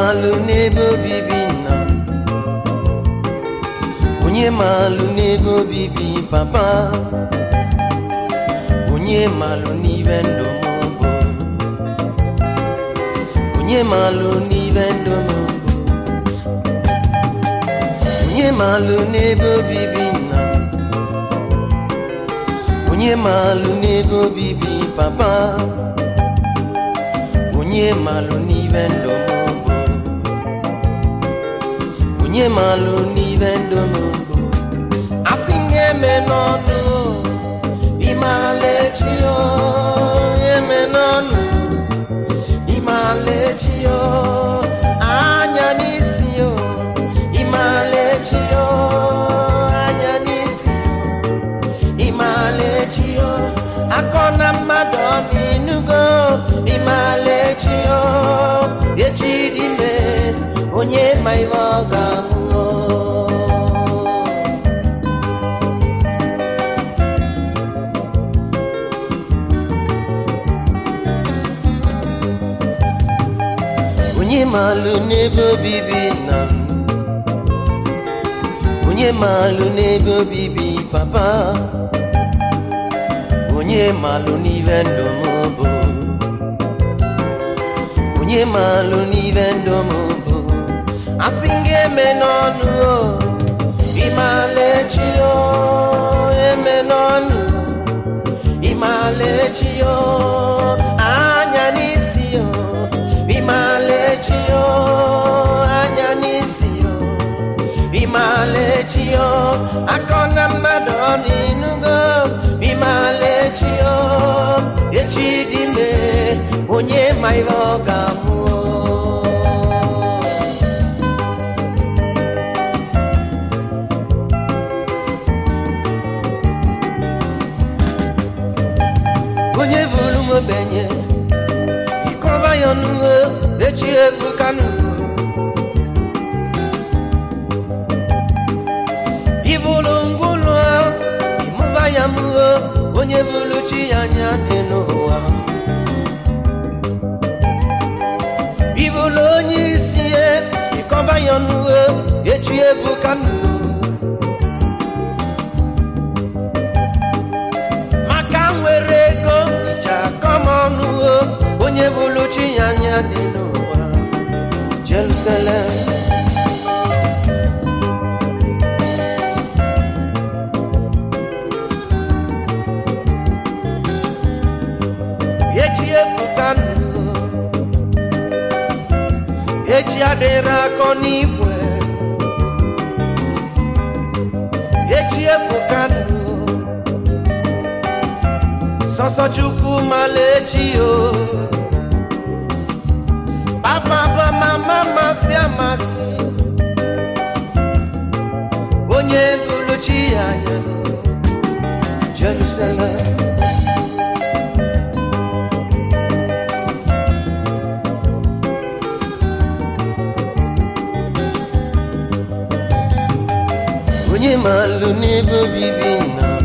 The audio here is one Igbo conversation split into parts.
maalụ n'ebe obibi nna m onye maalụ n'ebe obibi papa onye maalụ n'ibe ndụ m bụ onye maalụ n'ibe ndụ m bụ onye maalụ n'ebe obibi nna m onye maalụ n'ebe obibi papa onye maalụ n'ibe ndụ m bụ onye maalụ n'ibe ndụ m bụ asị m eme n'ọnụ ịmaala echi o eme n'ọnụ ịmaala echi o anya n'isi o ịmaala echi o anya n'isi ịmaala echi o akọ na mmadụ ọ n'inugo ịmaala echi o echi dị ime onye ma ihe ọ ga-amụ o. onye maalụ n'ebe obibi nna m onye maalụ n'ebe obibi papa onye maalụ n'ibe ndụ m bụ onye maalụ n'ibe ndụ m bụ asị m ga-eme n'ọnụ o ịmaala echi o eme n'ọnụ ịmaala echi o anya n'isi o ịmaala echi o anya n'isi o ịmaala echi o akọ na mmadụ ọ n'inugo ịmaala echi o echi dị ime onye ma ihe ọ ga-amụ o. onye vụrụ m ogbenye ịkọba ya ọnụgo echi ebuka n'ugbo ivụrụ ngwụlụ ịmụba ya mụo onye vụrụ chi ya anya dị n'ụwa ivụrụ onye isi ya ịkọba ya ọnụgo echi ebuka n'ugbo maka nwere ego iji akọm ọnụ o onye bụrụ chi ya anya dị n'ụwa Jerusalem echi ebuka nụ echi adịrị akọ n'igwe echi ebuka nụ sọsọ chukwu malechi o papa bụ mama masị amasị onye bụrụ chi ya anya Jerusalem onye maalụ n'ebe obibi nna m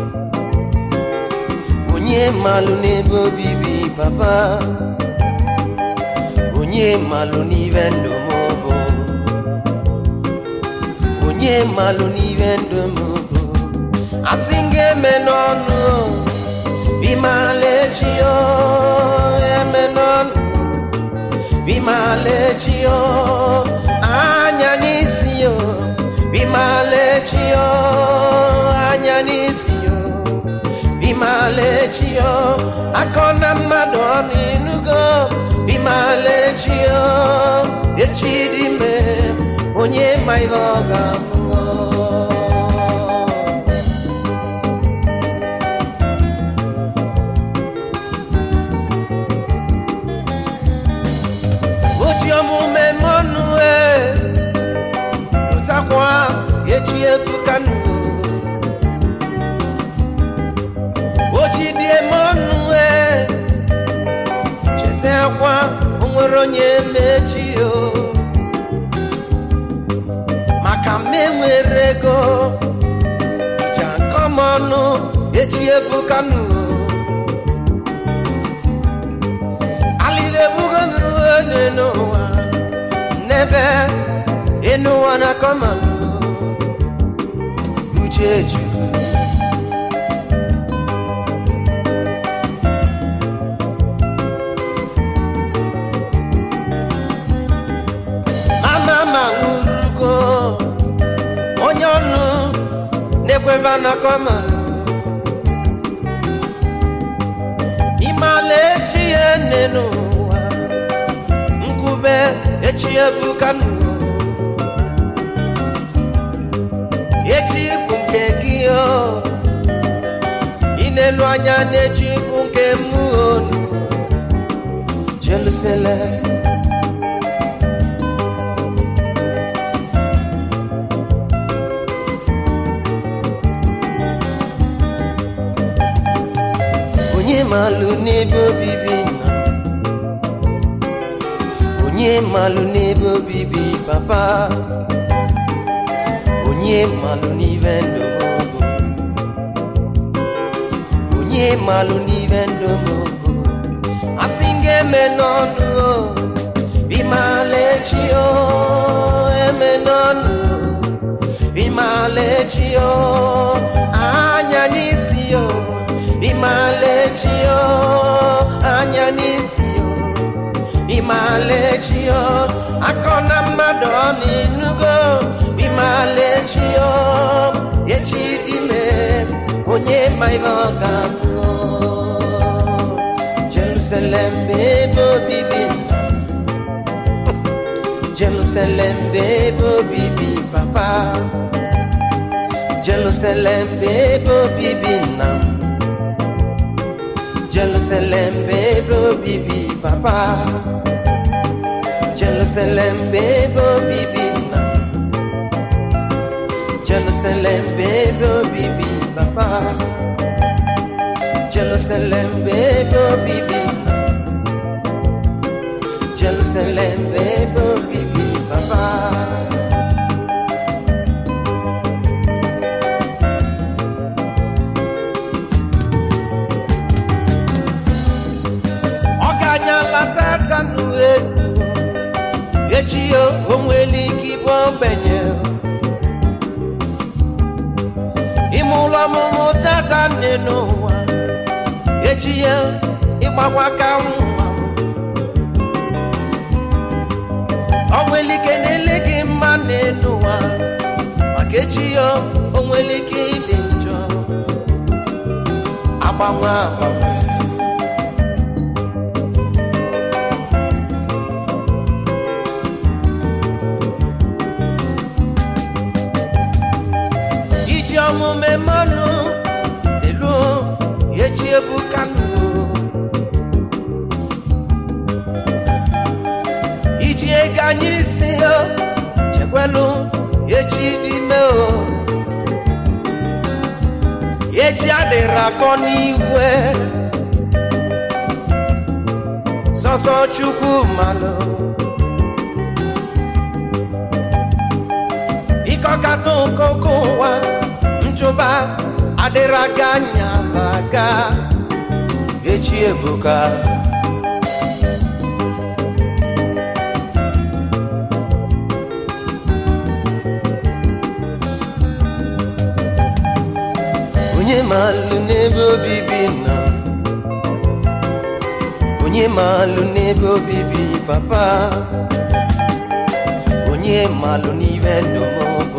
onye malụ n'ebe obibi papa onye malụ n'ibe ndụ m bụ onye malụ n'ibe ndụ m bụ asị m ga-eme n'ọnụ bimala echi o eme n'ọnụ bimala echi o anya n'isi o bimala echi o anya n'isi o bimalechio akọ na mmadụ ọ n'inugo bimalechio echi dị ime onye ma ihe ọ ga-amụ oji omume mọnụ e pụtakwa echi ebuka nnụọ ojidie mọnụ e cheta akwa onwere onye mechi o maka mma enwere ego ja nkọmọnụ eji ebuka nụ alịla ebugo nụne n'ụwa n'ebe enu ụwa na-akọ mmanụ uche juru mama ma nwurugo onye ọnụ na-ekweva na-akọ mmanụ ịmala echi ya nne n'ụwa nkube echi ebuka n'ụwa echi bụ nke gị o ị na-elu anya n'echi bụ nke mụ onu Jerusalem onye malụ n'ebe obibi nna onye malụ n'ebe obibi papa onye malụ n'ive ndụ m bụ onye malụ n'ive ndụ m bụ asị m ga-eme n'ọnụ o bimala echi o eme n'ọnụ o bimala echi o anya n'isi o bimala echi o anya n'isi o bimala echi o akọ na mmadụ ọ n'inugo bimala echi o echi dime onye ma ihe ọ ga-abụ Jerusalem ebe obibi nna Jerusalem ebe obibi papa Jerusalem ebe obibi nna m Jerusalem ebe obibi papa Jerusalem ebe obibi nna m Jerusalem ebe obibi papa Jerusalem ebe obibi nna m Jerusalem ebe obibi papa ọ ga-anyala satanu elu echi ya o nwere ike ịbụ ogbenye ime ụlọ ọmụmụ tata nne n'ụwa echi ya ịgbakwa ka nwa o nwere ike na-ele gị mma n'elu ụwa maka echi ya o nwere ike ịdị njọ agbanwe agbanwe iji ọmụme mmanụ elu echi ebuka nụ iji ego anyị si o chekwelu echi ime o echi adịrị akọ n'igwe sọsọ chukwu malụ ịkọkata ụkọkọ ụwa nchụba adịrị aga anya aga echi ebuka onye malụ n'ebe obibi nna onye malụ n'ebe obibi papa onye malụ n'ive ndụ m bụ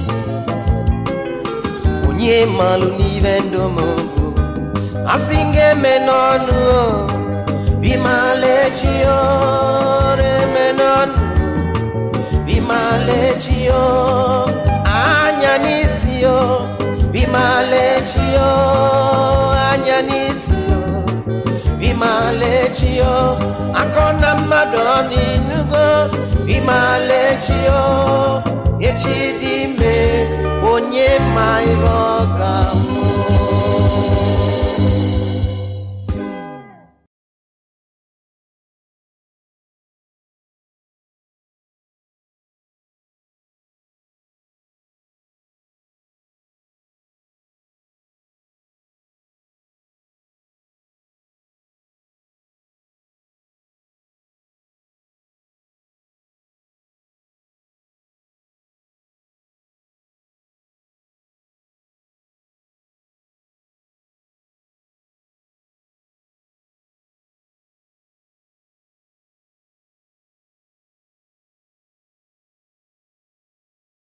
onye malụ n'ive ndụ m bụ asị m ga-eme n'ọnụ o bimala echi o eme n'ọnụ bimala echi o anya n'isi o bimala echi o anya n'isi o bimala echi o akọ na mmadụ ọ n'inugo bimala echi o echi dị ime onye ma ihe ọ ga-abụ